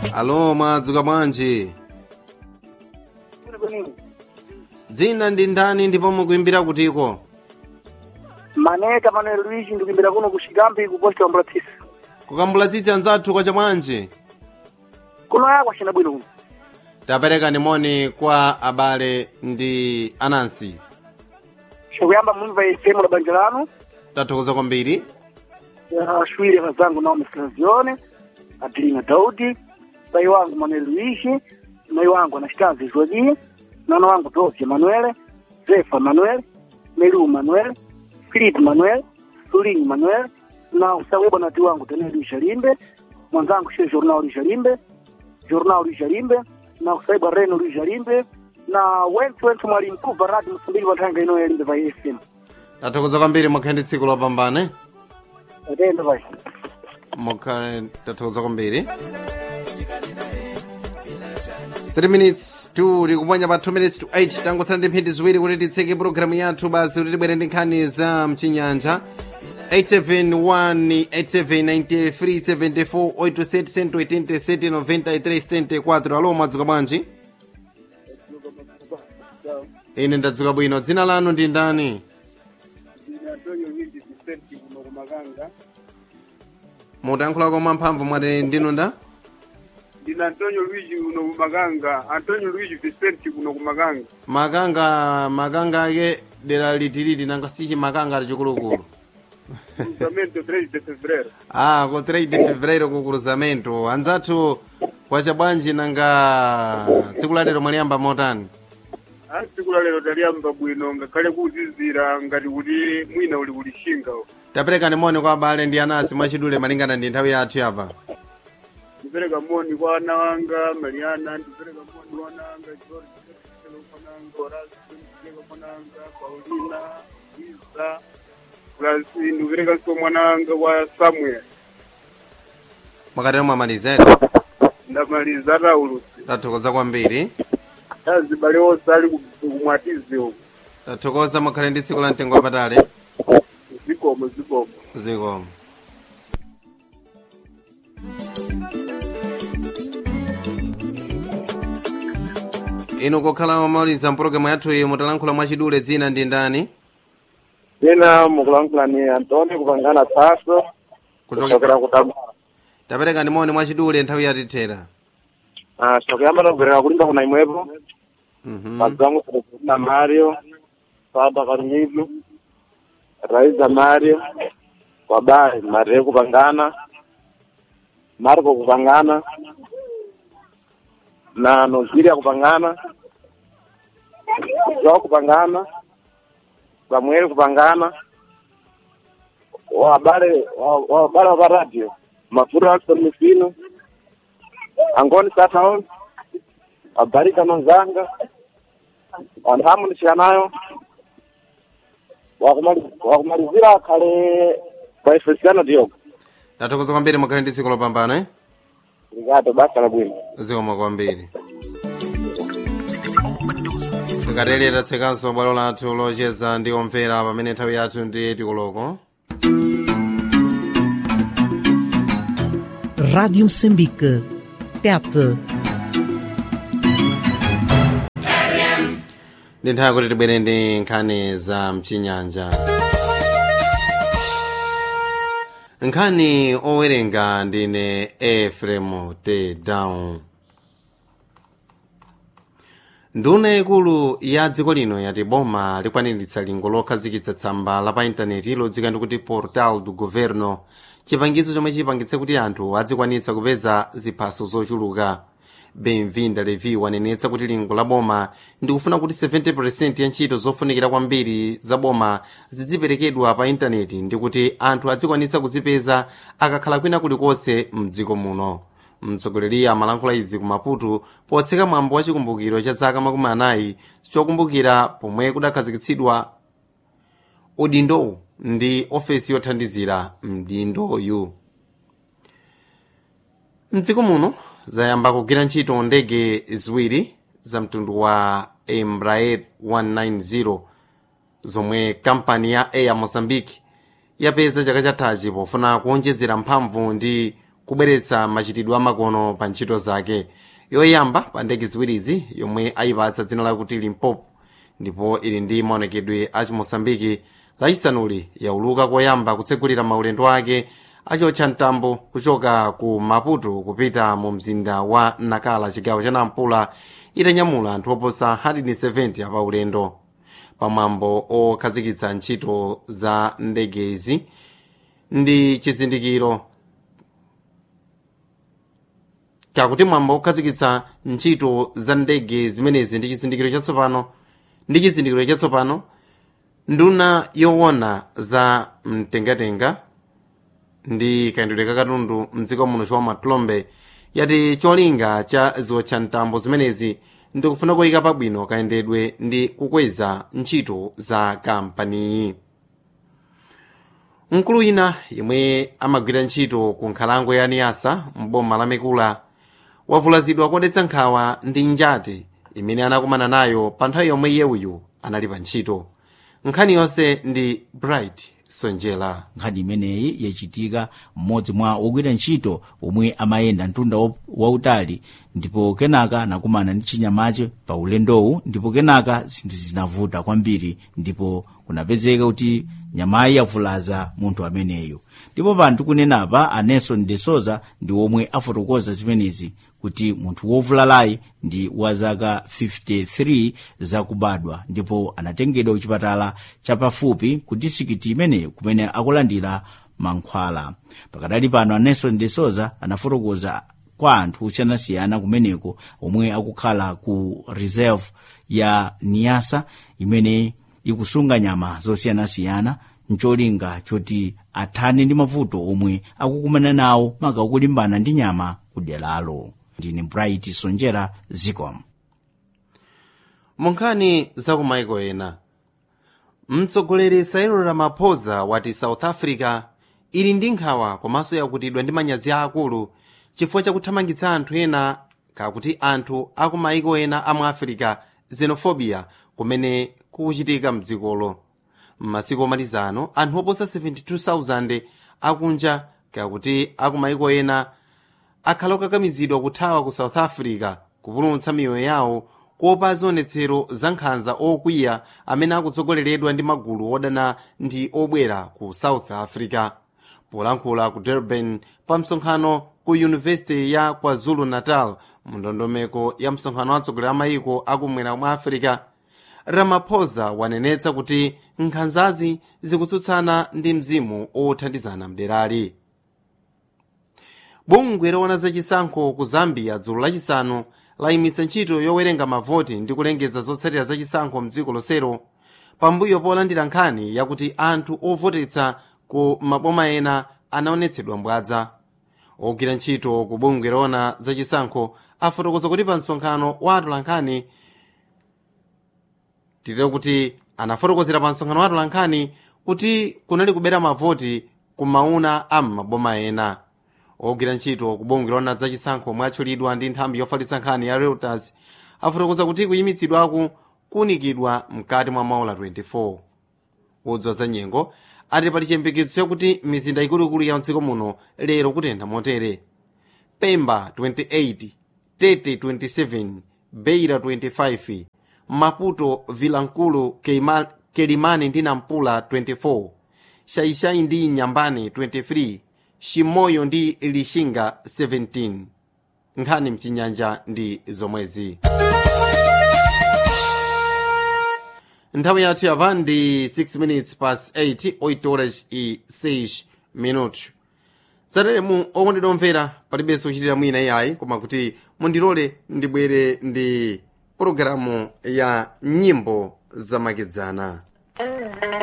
alo mwadzuka bwanji dzina ndi ndani ndipo mukuimbira kutiko maneka manuel luigi ndikuimbira kuno ku xikambi ku posta wa mbulatsisi kukambulatsitsi anzathu kwacha bwanji kuno yakwa cina bwino kuno tapereka ndimoni kwa abale ndi anansi cikuyamba mumva ifemu la banja lanu tathokoza kwambiri ashwire vazangu naomi sclazione adelina daudi pai wangu manuel luigi mai wangu anastasi joji nana wangu dosi manuele zefa manuel melu manuel filip manuel sulinyi manuel na usaweba nati wangu tene luisha limbe mwanzangu shie jornal luisha limbe jornal luisha limbe na usaiba reno luisha limbe na wentu wentu mwali mkuu varadi msumbiji vathanga ino yalimbe va fm tathokoza kwambiri mukhale ndi tsiku lopambane atende vai mukhale tathokoza kwambiri 3 minutes to likuponya pa 2 minutes to 8 tangosala ndi mphindi ziwiri kuti titseke pulogalamu yathu basi kuti tibwere ndi nkhani za mchinyanja 8718374 alo mwadzuka bwanji ine ndadzuka bwino dzina lanu ndi ndani mutayankhulako mwamphamvu mwati ndinu nda ndina antonio luigi kuno kumakanga antonio luigi vicente kuno kumakanga makanga makanga ake dera litiliti nanga sichi makanga ali chikulukulu cruzamento 3 de fevereiro ah ko 3 de fevereiro ku cruzamento anzathu kwacha bwanji nanga tsiku la lero mwaliyamba motani a tsiku la lero taliyamba bwino ngakhale kuzizira ngati kuti mwina uli kulishinga tapereka moni kwa abale ndi anasi mwachidule malingana ndi nthawi yathu yapa ndipereka moni kwa ana wanga mariana ndipereka moni kwa ana wanga george ndipereka mwananga horacio ndipereka mwananga paulina isa plus ndipereka so mwana wanga wa samuel mwakatero mwamalizere ndamaliza ataulusi tathokoza kwambiri azibale onse ali kumwatizi uku tathokoza mukhale ndi tsiku la mtengo wapatali zikomo zikomo zikomo inu kokhala mamaliza mpulogalamu yathu iyi mutalankhula mwachidule dzina ndi ndani Jina mukulankhula ni Antoni kupangana thaso kuchokera kuchokera kutabara. tapereka ndimoni mwachidule nthawi yatithera Ah, chokuyamba tagwerera kulimba kuna imwepo. Mhm. Madzangu na Mario, Saba Karumizu, Raiza Mario, Wabai Mario kupangana, Marco kupangana, na Noziria kupangana, Joao kupangana, Samuel kupangana, wabale wa- wabale wa radio, Mafura Alson Mifino, Angoni Sataon, Abarika Manzanga, Wanhamu Nishanayo, wakumali- wakumalizira kale Baifesiano Diogo. tathokoza kwambiri mukhale ndi tsiku lopambana eh? Obrigado, basta la bwino. zikomo kwambiri tikatele tatsekanso bwalo lathu locheza ndi omvera pamene nthawi yathu ndi tikoloko Rádio Moçambique. TET. ndi nthawi kuti tibwere ndi nkhani za mchinyanja nkhani owerenga ndine efrem t down nduna ikulu ya dziko lino yati boma likwaniritsa lingo lokhazikitsa tsamba la pa intaneti lodzika ndi kuti portal do governo chipangizo chomwe chipangitse kuti anthu adzikwanitsa kupeza ziphaso zochuluka benvinda levi wanenetsa kuti lingo la boma ndikufuna kuti 70% ya ntchito zofunikira kwambiri za boma zidziperekedwa pa intaneti ndi kuti anthu adzikwanitsa kuzipeza akakhala kwina kulikonse mdziko muno mtsogoleri amalankhula izi ku maputo potseka mwambo wa chikumbukiro cha zaka makumi anayi chokumbukira pomwe kudakhazikitsidwa udindowu ndi ofesi yothandizira mdindoyu mdziko muno zayamba kugwira ntchito ndege ziwiri za mtundu wa embraer 190 zomwe kampani ya air mozambique yapeza chaka chathachi pofuna kuonjezera mphamvu ndi kubweretsa machitidwe amakono pa ntchito zake yoyamba pa ndege ziwirizi yomwe ayipatsa dzina lakuti limpopo ndipo ili ndi maonekedwe a chimosambiki lachisanuli yauluka koyamba kutsegulira maulendo ake achotcha mtambo kuchoka ku maputo kupita mu mzinda wa nakala chigawo cha nampula itanyamula anthu oposa 170 apaulendo pamwambo okhazikitsa ntchito za ndegezi ndi chizindikiro kakuti mwambo okhazikitsa ntchito za ndege zimenezi ndi chizindikiro chatsopano ndi chizindikiro chatsopano nduna yowona za mtengatenga ndi kayendedwe ka katundu mdziko muno chomwe matlombe yati cholinga cha ziwotcha mtambo zimenezi ndikufuna kuyika pabwino kayendedwe ndi kukweza ntchito za kampaniyi mkulu wina yemwe amagwira ntchito ku nkhalango ya niyasa mboma la mekula wavulazidwa kodetsa nkhawa ndi njati imene anakumana nayo pa nthawi yomwe yewuyu anali pa ntchito nkhani yonse ndi bright sonjela nkhani imeneyi yachitika mmodzi mwa ogwira ntchito omwe amayenda mtunda wa- wautali ndipo kenaka anakumana ndi chinyamache pa ulendowu ndipo kenaka zinthu zinavuta kwambiri ndipo kunapezeka kuti nyamayi yavulaza munthu ameneyo ndipo panthu kunenapa a nelson de souza ndi omwe afotokoza zimenezi kuti munthu wovulalayi ndi wa zaka 53 zakubadwa ndipo anatengedwa kuchipatala chapafupi ku disikiti imeneyo kumene akulandira mankhwala pakadali pano a nelson de souza anafotokoza kwa anthu osiyanasiyana kumeneko omwe akukhala ku reserve ya niyasa imene ikusunga nyama zosiyanasiyana ncholinga choti athane ndi mavuto omwe akukumana nawo maka kulimbana ndi nyama kudelalo ndine bright sonjera zicom mu nkhani za kumaiko ena mtsogoleri cyril ramaphosa wati south africa ili ndi nkhawa komanso yakutidwa ndi manyazi aakulu chifukwa chakuthamangitsa anthu ena kakuti anthu akumaiko ena amu africa xenophobia kumene kukuchitika mdzikolo m'masiku omalizano anthu oposa 72,000 akunja kakuti akumaiko ena akhala okakamizidwa kuthawa ku south africa kupulumutsa miyoyo yawo kuopa zionetsero za nkhanza okwiya amene akutsogoleredwa ndi magulu odana ndi obwera ku south africa polankhula ku durban pa msonkhano ku yunivesiti ya kwazulu natal mu ndondomeko ya msonkhano wa atsogoleri a mayiko akumwera mwa africa ramaphosa wanenetsa kuti nkhanzazi zikutsutsana ndi mzimu othandizana mderali bungwe loona zachisankho ku zambia dzulo lachisanu layimitsa ntchito yowerenga mavoti ndi kulengeza zotsatira zachisankho mdziko lonselo pambuyo polandira nkhani yakuti anthu ovotetsa ku maboma ena anaonetsedwa mbwadza ogwira ntchito ku bungwe loona zachisankho afotokoza kuti pa msonkhano wa atolankhani titero kuti anafotokozera pa msonkhano wa atolankhani kuti kunali kubera mavoti ku mauna a maboma ena ogwira ntchito ku bungwe loona zachisankho mwatchulidwa ndi nthambi yofalitsa nkhani ya reuters afotokoza kuti kuyimitsidwaku kuunikidwa mkati mwa maola 24 udzwa za nyengo ati pali chiyembekezo chakuti mizinda ikuluikulu ya mdziko muno lero kutentha motere pemba 28 tete 27 beira 25 maputo vilankulu Keima- kelimani ndi nampula 24 shaishai ndi nyambani 23 shimoyo ndi lishinga 17 nkhani mchinyanja ndi zomwezi nthawi yathu yapa ndi 6 minutes past 8 8 horas e 6 minutos sateremu okondedwa omvera palibenso kuchitira mwina iyayi koma kuti mundilole ndibwere ndi pologalamu ya nyimbo zamakedzana